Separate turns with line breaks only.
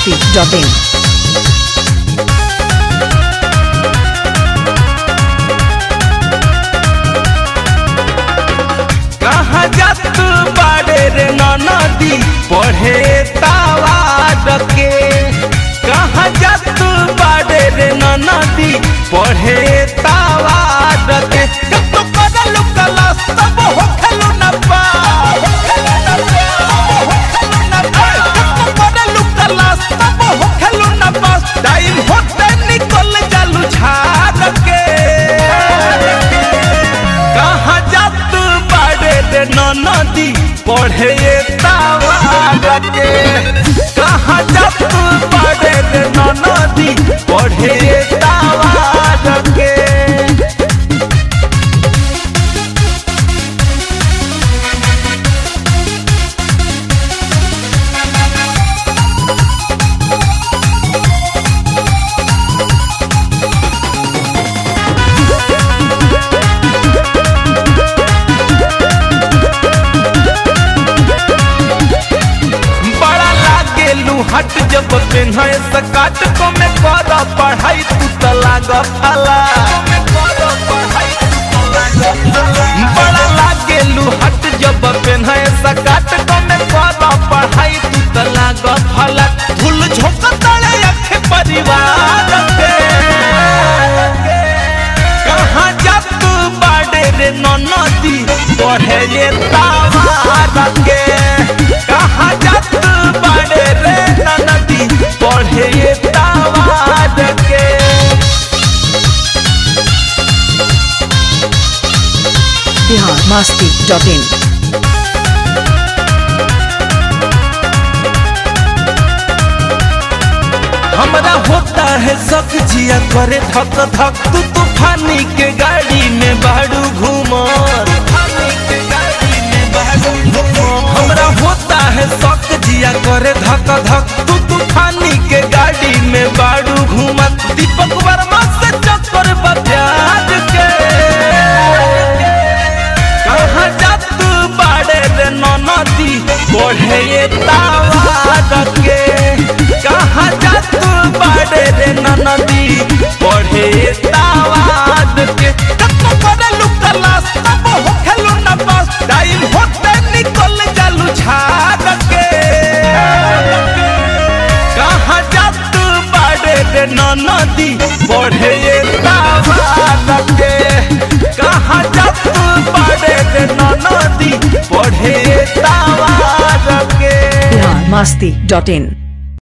masti.in.
कहाँ जात बाड़े रे नदी पढ़े तावार के कहाँ जात बाड़े रे नदी पढ़े तावार के कतो करलु कला सब हो खेलु न पा करलु कला सब हो खेलु न पास टाइम होते निकल जालू झाड़ के कहाँ जात बाड़े रे नदी पढ़े तावार के कहाँ जात बाड़े रे नदी पढ़े तावार के बड़ा लागे लुहट जब पेन्हे सकाट को में कर पढ़ाई तू त लाग फला बड़ा लागे लुहट जब पेन्हे सकाट को में कर पढ़ाई तू त लाग फला धूल झोंक तड़े अखे परिवार के कहाँ जात बाड़े रे नदी पढ़े ये तावार के कहाँ जात बाड़े रे नदी पढ़े ये तावार के
Bihar masti.in.
हमरा होता है शक जिया करे धक धक तू तूफानी के गाड़ी में बाड़ू घूमो हमरा होता है शक जिया करे धक धक तू तूफानी के गाड़ी में बाड़ू घूमत दीपक वर्मा से चक्कर बजाज के कहाँ जात बाड़े रे नदी बढ़े ये तावार के कहाँ जात बाड़े रे नदी बढ़े ये तावार के कतो करे लुकला सब हो खेलु न बस टाइम होते निकल जालू झाड़ के कहाँ जात बाड़े रे नदी बढ़े ये तावार के कहाँ जात बाड़े रे नदी बढ़े ये तावार के
Bihar masti.in.